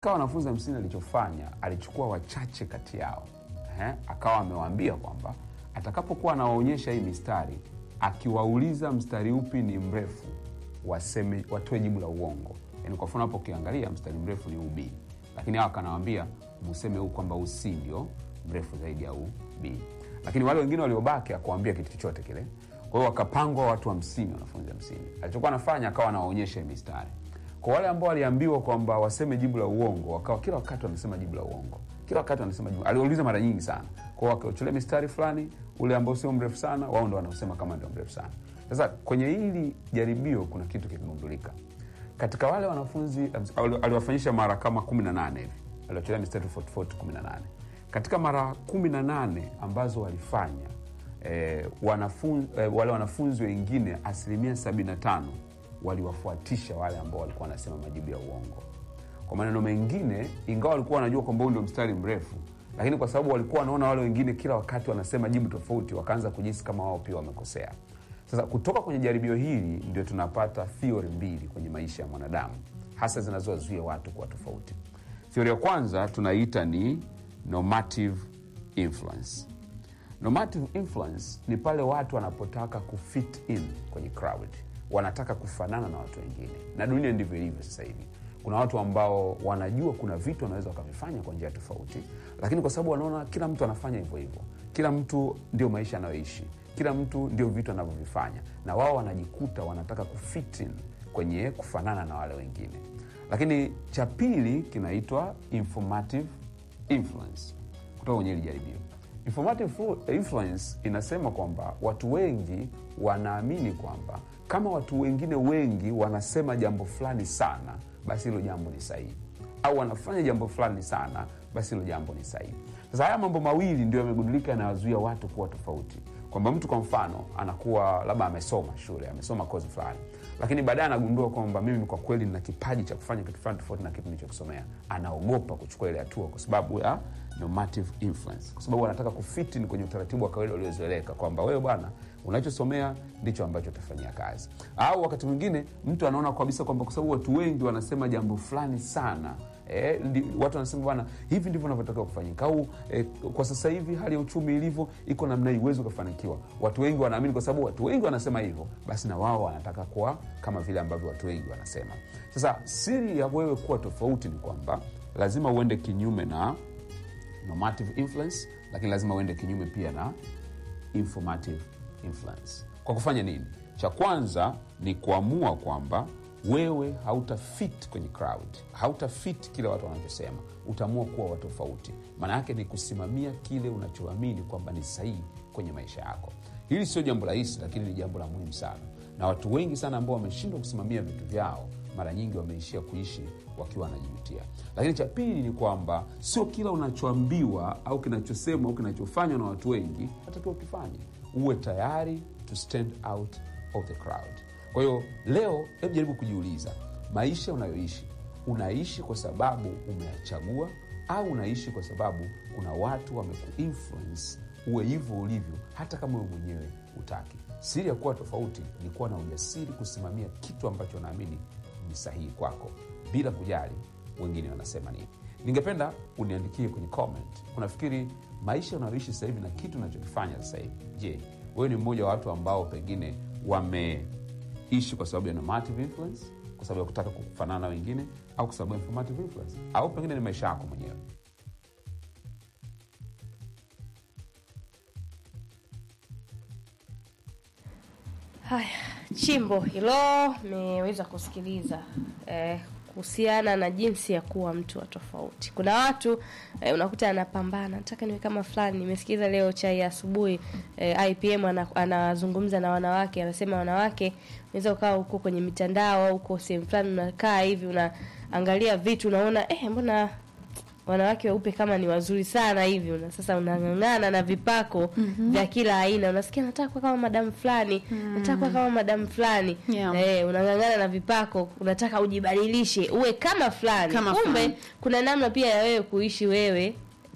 kawa wanafunzi hamsini alichofanya alichukua wachache kati yao Ehe, akawa amewaambia kwamba atakapokuwa anawaonyesha hii mistari akiwauliza mstari upi ni mrefu waseme watoe jibu la uongo yani kwa mfano hapo ukiangalia mstari mrefu ni ub lakini hawa akanawambia museme huu kwamba huu c ndio mrefu zaidi ya ub lakini wale wengine waliobaki akuambia kitu chochote kile kwa hiyo wakapangwa watu hamsini wanafunzi hamsini alichokuwa anafanya akawa anawaonyesha hii mistari kwa wale ambao waliambiwa kwamba waseme jibu la uongo wakawa kila wakati wanasema jibu la uongo kila wakati wanasema jibu aliwauliza mara nyingi sana kwao wakiochelea mistari fulani ule ambao sio mrefu sana wao ndo wanaosema kama ndio mrefu sana sasa kwenye hili jaribio kuna kitu kikigundulika katika wale wanafunzi ali- aliwafanyisha mara kama kumi na nane hivi aliochelea mistari tofauti tofauti kumi na nane katika mara kumi na nane ambazo walifanya eh, wanafun, eh, wale wanafunzi wengine asilimia 75 waliwafuatisha wale ambao walikuwa wanasema majibu ya uongo kwa maneno mengine ingawa walikuwa wanajua kwamba huu ndio mstari mrefu lakini kwa sababu walikuwa wanaona wale wengine kila wakati wanasema jibu tofauti wakaanza kujisi kama wao pia wamekosea sasa kutoka kwenye jaribio hili ndio tunapata theory mbili kwenye maisha ya mwanadamu hasa zinazowazuia watu kuwa tofauti theory ya kwanza tunaita ni normative influence normative influence ni pale watu wanapotaka kufit in kwenye crowd wanataka kufanana na watu wengine na dunia ndivyo ilivyo sasa hivi kuna watu ambao wanajua kuna vitu wanaweza wakavifanya kwa njia tofauti lakini kwa sababu wanaona kila mtu anafanya hivyo hivyo kila mtu ndio maisha anayoishi kila mtu ndio vitu anavyovifanya na wao wanajikuta wanataka kufit in kwenye kufanana na wale wengine lakini cha pili kinaitwa informative influence kutoka kwenye hili jaribio informative flu- influence inasema kwamba watu wengi wanaamini kwamba kama watu wengine wengi wanasema jambo fulani sana basi hilo jambo ni sahihi au wanafanya jambo fulani sana basi hilo jambo ni sahihi sasa haya mambo mawili ndio yamegundulika yanawazuia watu kuwa tofauti kwamba mtu kwa mfano anakuwa labda amesoma shule amesoma kozi fulani lakini baadaye anagundua kwamba mimi kwa kweli nina kipaji cha kufanya kitu fulani tofauti na kitu nilichokisomea anaogopa kuchukua ile hatua kwa sababu ya normative influence kwa sababu anataka kufitin kwenye utaratibu wa kawaida uliozoeleka kwamba wewe bwana unachosomea ndicho ambacho utafanyia kazi au wakati mwingine mtu anaona kabisa kwamba kwa sababu watu wengi wanasema jambo fulani sana Eh, ndi, watu wanasema bwana hivi ndivyo navyotakiwa kufanyika au eh, kwa sasa hivi hali ya uchumi ilivyo iko namna hii huwezi ukafanikiwa watu wengi wanaamini kwa sababu watu wengi wanasema hivyo basi na wao wanataka kuwa kama vile ambavyo watu wengi wanasema sasa siri ya wewe kuwa tofauti ni kwamba lazima uende kinyume na normative influence lakini lazima uende kinyume pia na informative influence kwa kufanya nini cha kwanza ni kuamua kwamba wewe hautafit kwenye crowd hautafit kile watu wanachosema utaamua kuwa wa tofauti maana yake ni kusimamia kile unachoamini kwamba ni sahihi kwenye maisha yako hili sio jambo rahisi lakini ni jambo la muhimu sana na watu wengi sana ambao wameshindwa kusimamia vitu vyao mara nyingi wameishia kuishi wakiwa wanajijutia lakini cha pili ni kwamba sio kila unachoambiwa au kinachosemwa au kinachofanywa na watu wengi natakiwa ukifanye uwe tayari to stand out of the crowd kwa hiyo leo hebu jaribu kujiuliza maisha unayoishi unaishi kwa sababu umeyachagua au unaishi kwa sababu kuna watu wamekuinfluence uwe hivyo ulivyo hata kama wewe mwenyewe utaki siri ya kuwa tofauti ni kuwa na ujasiri kusimamia kitu ambacho unaamini ni sahihi kwako bila kujali wengine wanasema nini ningependa uniandikie kwenye comment unafikiri maisha unayoishi sasa hivi na kitu unachokifanya sasa hivi je wewe ni mmoja wa watu ambao pengine wameishi kwa sababu ya normative influence kwa sababu ya kutaka kufanana na wengine au kwa sababu ya informative influence au pengine ni maisha yako mwenyewe Haya, chimbo hilo mmeweza kusikiliza eh, kuhusiana na jinsi ya kuwa mtu wa tofauti. Kuna watu eh, unakuta anapambana, nataka niwe kama fulani. Nimesikiza leo chai ya asubuhi eh, IPM ana- anazungumza na wanawake, anasema wanawake unaweza ukawa huko kwenye mitandao au uko sehemu fulani unakaa hivi unaangalia vitu unaona eh, mbona wanawake weupe kama ni wazuri sana hivi una sasa unang'ang'ana na vipako vya kila aina unasikia nataka kuwa kama madamu fulani nataka kuwa kama madamu fulani Yeah. eh, unang'ang'ana na vipako unataka ujibadilishe uwe kama fulani Kama kumbe fulani. kuna namna pia ya wewe kuishi wewe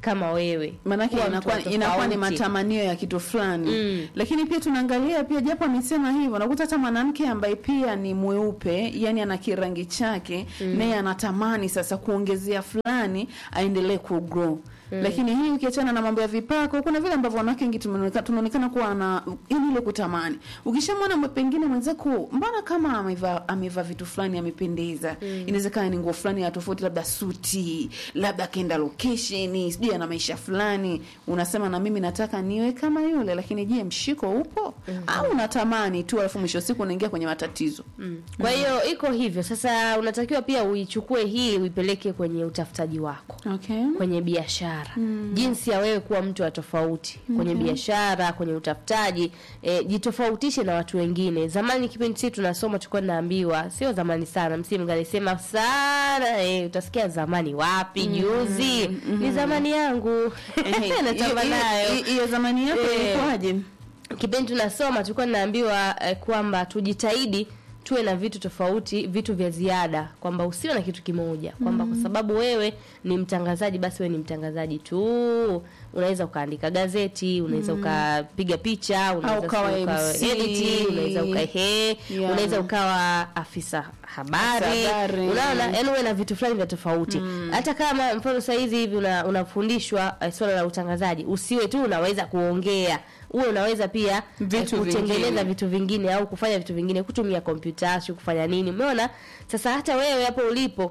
kama wewe maanake Kuwa mtu inakuwa, wa inakuwa ni tofauti. matamanio ya kitu fulani Mm. lakini pia tunaangalia pia japo amesema hivyo nakuta hata mwanamke ambaye pia ni mweupe yani ana kirangi chake naye anatamani sasa kuongezea fulani aendelee kugrow lakini hii ukiachana na mambo ya vipako kuna vile ambavyo wanawake wengi tumeoneka- tunaonekana kuwa na yani ile kutamani ukishamwona mwe- pengine mwenzako mbona kama amevaa amevaa vitu fulani amependeza inawezekana ni nguo fulani ya tofauti labda suti labda akaenda location sijui ana maisha fulani unasema na mimi nataka niwe kama yule lakini je mshiko upo au unatamani tu alafu mwisho wa siku unaingia kwenye matatizo kwa hiyo iko hivyo sasa unatakiwa pia uichukue hii uipeleke kwenye utafutaji wako okay. kwenye biashara jinsi ya wewe kuwa mtu wa tofauti kwenye biashara kwenye utafutaji e, jitofautishe na watu wengine zamani kipindi sisi tunasoma tulikuwa tunaambiwa sio zamani sana msimu alisema sana e, utasikia zamani wapi juzi ni zamani yangu Ehe, natamba hiyo- nayo hiyo- hiyo zamani yako Eh. ilikuwaje kipindi tunasoma tulikuwa tunaambiwa eh, kwamba tujitahidi tuwe na vitu tofauti vitu vya ziada kwamba usiwe na kitu kimoja kwamba kwa sababu wewe ni mtangazaji basi wewe ni mtangazaji tu unaweza ukaandika gazeti unaweza ukapiga picha unaweza ukawa si uka- MC. edit, unaweza ukahe Yeah. unaweza ukawa afisa habari Afisa habari. unaona yani uwe na vitu fulani vya tofauti hata kama mfano saa hizi hivi una, unafundishwa eh, swala la utangazaji usiwe tu unaweza kuongea uwe unaweza pia Vitu eh, kutengeneza vingine. vitu vingine au kufanya vitu vingine kutumia kompyuta sio kufanya nini umeona sasa hata wewe hapo ulipo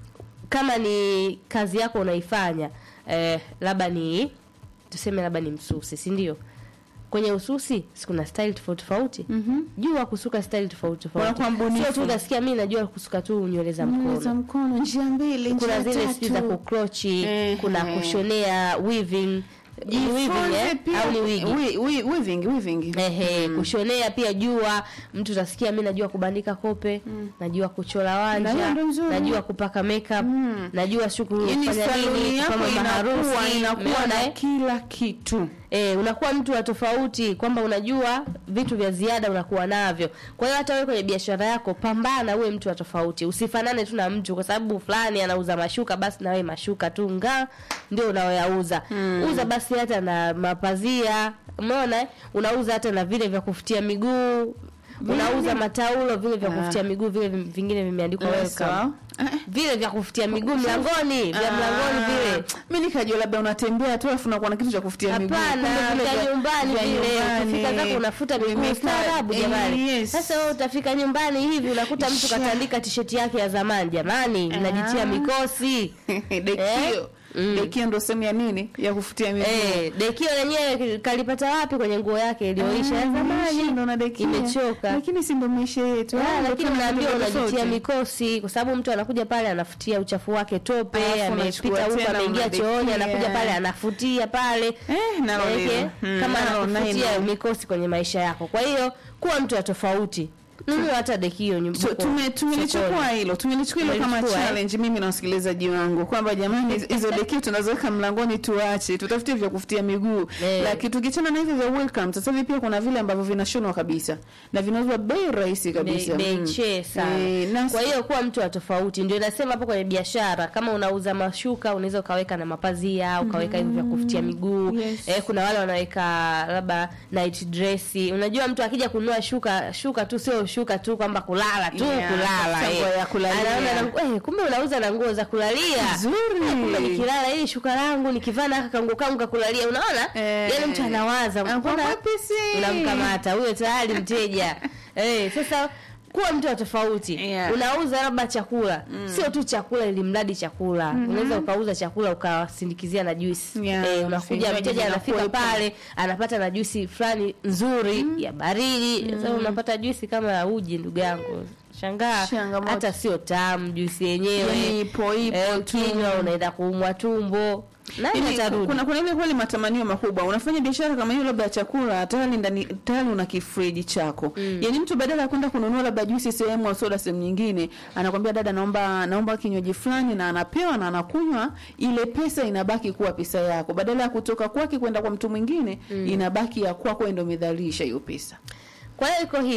kama ni kazi yako unaifanya eh, labda ni tuseme labda ni msusi si ndio kwenye ususi si kuna style tofauti tofauti Mhm. jua kusuka style tofauti tofauti Unakuwa mbunifu. sio tu unasikia mimi najua kusuka tu nywele za Nywele za mkono mkono njia mbili kuna njia zile sijui za tatu. kukrochi Ehe. kuna kushonea weaving Ni weaving, Jifunze eh? pia- au ni wigi wi- wi- weaving, weaving. Ehe, kushonea pia jua mtu utasikia mi najua kubandika kope najua kuchora Na wanja hiyo ndo nzuri. najua kupaka makeup najua shuku Yaani kufanya saluni nini yako kama inakuwa maharusi inakuwa umeona, na eh? kila kitu Eh, unakuwa mtu wa tofauti kwamba unajua vitu vya ziada unakuwa navyo kwa hiyo hata wewe kwenye biashara yako pambana uwe mtu wa tofauti usifanane tu na mtu kwa sababu fulani anauza mashuka basi na wewe mashuka tu ngaa ndio unaoyauza uza basi hata na mapazia umeona eh? unauza hata na vile vya kufutia miguu unauza mataulo vile vya Ah. kufutia miguu vile vim- vingine vimeandikwa welcome Sawa. Eh, vile vya kufutia miguu mlangoni vya mlangoni vile mi nikajua labda unatembea tu alafu nakuwa na kitu cha kufutia miguu. Hapana, Kumbe vile vya nyumbani vya vile nyumbani. ukifika zako unafuta miguu Vimeka- staarabu eh, jamani. yes. Sasa wewe utafika nyumbani hivi unakuta mtu Sha. katandika tisheti yake ya zamani jamani, mnajitia Ah. mikosi. dekio Mm. dekio ndo sehemu ya nini ya kufutia miguu Eh, dekio lenyewe kalipata wapi kwenye nguo yake iliyoisha ya Ah, zamani? ndo na dekia. Imechoka. lakini si ndo maisha yetu Ah, Ah, ndo lakini tuna unaambiwa vitu unajitia tofauti. mikosi kwa sababu mtu anakuja pale anafutia uchafu wake tope, Alafu unachukua amepita huko tena ameingia unadekia. chooni, anakuja pale anafutia pale. Eh, nalo Maanake, hilo. Mm, kama nalo anakufutia nalo. mikosi kwenye maisha yako. Kwa hiyo kuwa mtu wa tofauti. Nunua hata dekio nyumbani. Tu- tume- tumelichukua hilo tumelichukua hilo kama Tumelichukua, eh? challenge mimi na wasikilizaji wangu kwamba jamani hizo- hizo dekio tunazoweka mlangoni tuache tutafutie vya kufutia miguu Eh. lakini tukichana na hivyo vya welcome sasa hivi pia kuna vile ambavyo vinashonwa kabisa na vinauzwa bei rahisi kabisa bei Mm. che sana. Eh, na- Kwa hiyo kuwa mtu wa tofauti, ndio inasema hapo kwenye biashara. Kama unauza mashuka, unaweza ukaweka na mapazia, ukaweka hivyo vya kufutia miguu. Yes. Eh, kuna wale wanaweka labda night dress. Unajua mtu akija kununua shuka, shuka tu sio shuka tu kwamba kulala tu Yeah, kulala. tafuta eh. nguo ya kulalia. Anaona na- eh, kumbe unauza na nguo za kulalia. Nzuri. Eh, kumbe nikilala hili shuka langu nikivaa na haka kanguo kangu kakulalia. Unaona? Eh. Yaani mtu anawaza Anakuwa mbona mwepesi. unamkamata huyo tayari mteja eh, sasa kuwa mtu wa tofauti Yeah. unauza labda chakula sio tu chakula ili mradi chakula unaweza ukauza chakula ukawasindikizia na juisi Yeah, eh, unakuja vinywaji mteja anafika vinakuwepo. pale anapata na juisi fulani nzuri ya baridi sasa unapata juisi kama ya uji ndugu yangu shangaa Changamoto. hata sio tamu juisi yenyewe Yaani ipo ipo eh, tu. ukinywa unaenda kuumwa tumbo nani Yaani, atarudi kuna kuna ile kweli matamanio makubwa unafanya biashara kama hiyo labda ya chakula tayari ndani tayari una kifriji chako mm. yaani mtu badala ya kwenda kununua labda juisi sehemu au soda sehemu nyingine anakwambia dada naomba naomba kinywaji fulani na anapewa na anakunywa ile pesa inabaki kuwa pesa yako badala ya kutoka kwake kwenda kwa mtu mwingine mm. inabaki ya kwako ndio umedhalisha hiyo pesa Kwa hiyo iko hivyo,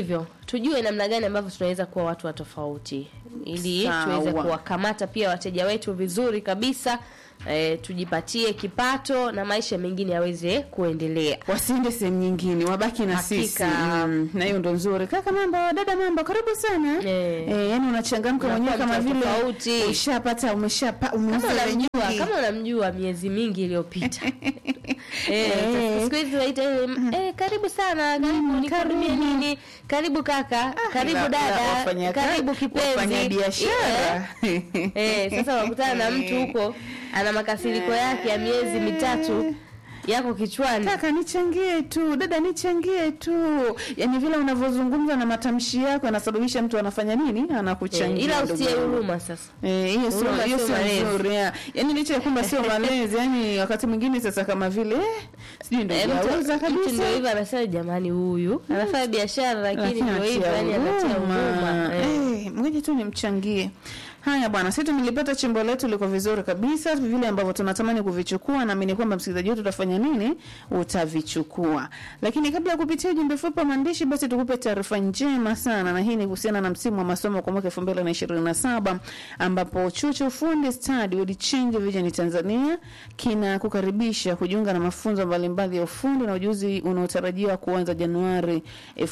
tujue namna gani ambavyo tunaweza kuwa watu wa tofauti ili Sawa. tuweze kuwakamata pia wateja wetu vizuri kabisa e, tujipatie kipato na maisha mengine yaweze kuendelea wasiende sehemu nyingine wabaki na Hakika. sisi mm, na hiyo ndo nzuri kaka mambo dada mambo karibu sana Eh. eh, yani unachangamka Unakuwa mwenyewe kama mtu wa vile tofauti. ushapata umeshapa umeuza kama ile unamjua nyingi. kama unamjua miezi mingi iliyopita eh, Eh. siku hizi waita ile, eh, karibu sana karibu Mm, nikuhudumie karibu. nini karibu kaka karibu La- la- dada wafanya karibu kazi- kipenzi wafanya biashara Eh, eh, sasa unakutana na mtu huko ana makasiriko yake ya miezi mitatu yako kichwani kaka nichangie tu dada nichangie tu yani vile unavyozungumza na matamshi yako yanasababisha mtu anafanya nini eh, anakuchangia ila ndugu usitie yangu. huruma sasa Eh, hiyo sio Huruma hiyo sio sio malezi. nzuri ya. Yaani licha ya kwamba sio malezi, yani wakati mwingine sasa kama vile eh, sijui ndio Eh, mtu- yauza mtu kabisa. ndio hivyo anasema jamani huyu anafanya biashara lakini Lakini ndio hivyo anatia yani anatia huruma. huruma eh. Eh, ngoja tu nimchangie. Haya bwana, sisi tumelipata chimbo letu liko vizuri kabisa, vile ambavyo tunatamani kuvichukua, naamini kwamba msikilizaji wetu utafanya nini, utavichukua. Lakini kabla ya kupitia ujumbe fupi wa maandishi, basi tukupe taarifa njema sana, na hii ni kuhusiana na msimu wa masomo kwa mwaka 2027 ambapo chuo cha ufundi stadi World Change Vision Tanzania kinakukaribisha kujiunga na mafunzo mbalimbali ya ufundi na ujuzi unaotarajiwa kuanza Januari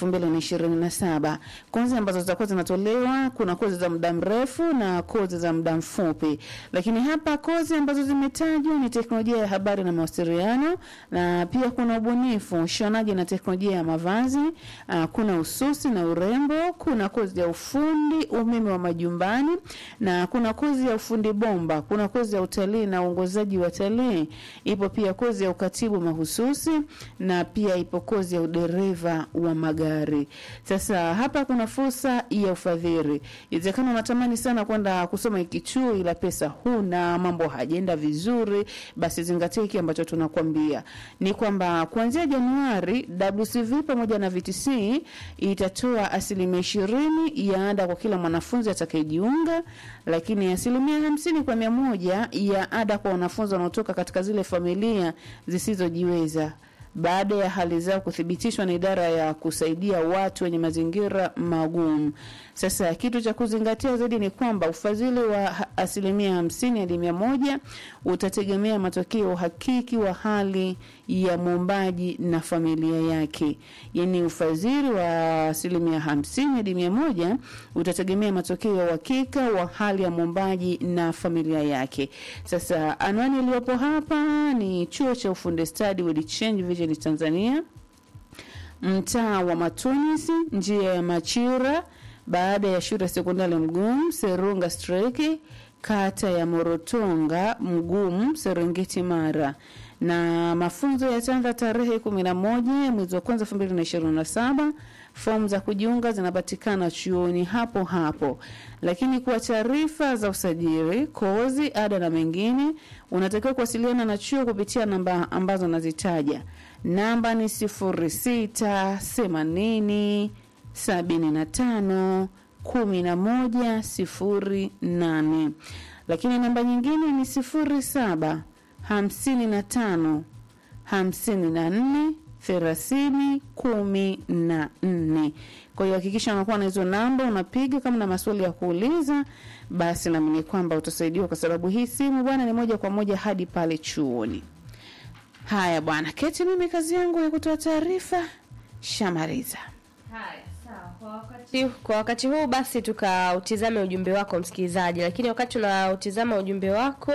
2027. Kozi ambazo zitakuwa zinatolewa, kuna kozi za muda mrefu na kozi za muda mfupi, lakini hapa kozi ambazo zimetajwa ni teknolojia ya habari na mawasiliano, na pia kuna ubunifu, ushonaji na teknolojia ya mavazi, uh, kuna ususi na urembo, kuna kozi ya ufundi umeme wa majumbani, na kuna kozi ya ufundi bomba, kuna kozi ya utalii na uongozaji wa utalii, ipo pia kozi ya ukatibu mahususi, na pia ipo kozi ya udereva wa magari. Sasa hapa kuna fursa ya ufadhili. Inawezekana unatamani sana kwenda kusoma hiki chuo, ila pesa huna, mambo hajaenda vizuri, basi zingatia hiki ambacho tunakwambia ni kwamba kuanzia Januari WCV pamoja na VTC itatoa asilimia ishirini ya ada kwa kila mwanafunzi atakayejiunga, lakini asilimia hamsini kwa mia moja ya ada kwa wanafunzi wanaotoka katika zile familia zisizojiweza baada ya hali zao kuthibitishwa na idara ya kusaidia watu wenye mazingira magumu. Sasa kitu cha kuzingatia zaidi ni kwamba ufadhili wa ha- asilimia hamsini hadi mia moja utategemea matokeo hakiki wa hali ya mwombaji na familia yake. Yaani ufadhili wa asilimia hamsini hadi mia moja utategemea matokeo ya uhakika wa hali ya mwombaji na familia yake. Sasa anwani iliyopo hapa ni chuo cha ufundi stadi World Change Vision Tanzania, mtaa wa Matunisi, njia ya Machira, baada ya shule ya sekondari Mgumu, Serunga Streki, kata ya Morotonga, Mgumu, Serengeti, Mara na mafunzo yataanza tarehe kumi na moja mwezi wa kwanza elfu mbili na ishirini na saba. Fomu za kujiunga zinapatikana chuoni hapo hapo, lakini kwa taarifa za usajili, kozi, ada na mengine, unatakiwa kuwasiliana na chuo kupitia namba ambazo nazitaja. Namba ni sifuri sita themanini sabini na tano kumi na moja sifuri nane lakini namba nyingine ni sifuri saba hamsini na tano hamsini na nne thelathini kumi na nne. Kwa hiyo hakikisha unakuwa na hizo namba, unapiga kama na maswali ya kuuliza, basi naamini kwamba utasaidiwa, kwa sababu hii simu bwana ni moja kwa moja hadi pale chuoni. Haya bwana Keti, mimi kazi yangu ya kutoa taarifa shamaliza. Haya, sawa. Kwa wakati, kwa wakati huu basi tukautizame ujumbe wako msikilizaji, lakini wakati unautizama ujumbe wako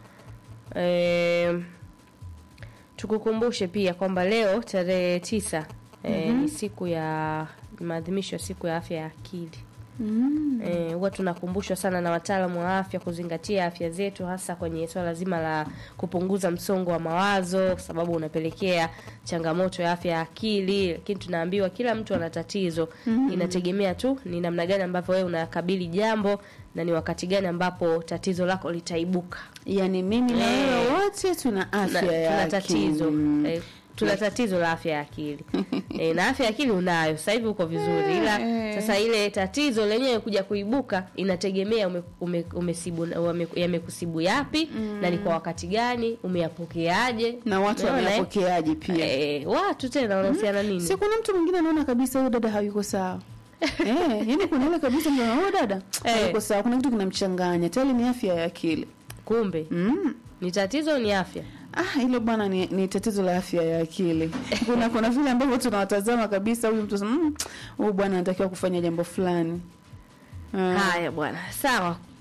eh, tukukumbushe pia kwamba leo tarehe tisa eh, ni siku ya ni maadhimisho ya siku ya afya ya akili. Eh, huwa tunakumbushwa sana na wataalamu wa afya kuzingatia afya zetu hasa kwenye swala zima la kupunguza msongo wa mawazo kwa sababu unapelekea changamoto ya afya ya akili, lakini tunaambiwa kila mtu ana tatizo. Inategemea tu ni namna gani ambavyo wewe unakabili jambo na ni wakati gani ambapo tatizo lako litaibuka. Yaani mimi na Eh. wewe wote tuna afya Tuna, ya tuna akili. tatizo eh, tuna tatizo la afya ya akili e, na afya ya akili unayo sasa hivi uko vizuri, ila sasa ile tatizo lenyewe kuja kuibuka inategemea ume, ume, umesibu, ume, yamekusibu yapi na ni kwa wakati gani, umeyapokeaje na watu Umeona, eh? wamepokeaje pia. Eh, watu tena wanahusiana nini? Si kuna mtu mwingine anaona kabisa huyu dada hayuko sawa. eh, yani kuna ile kabisa ndio oh dada Eh. uko sawa kuna kitu kinamchanganya tayari ni afya ya akili kumbe mm. ni tatizo ni afya Ah, hilo bwana ni, ni tatizo la afya ya akili. Kuna kuna vile ambavyo tunawatazama kabisa huyu mtu mm, huyu bwana anatakiwa kufanya jambo fulani. Ah. haya bwana sawa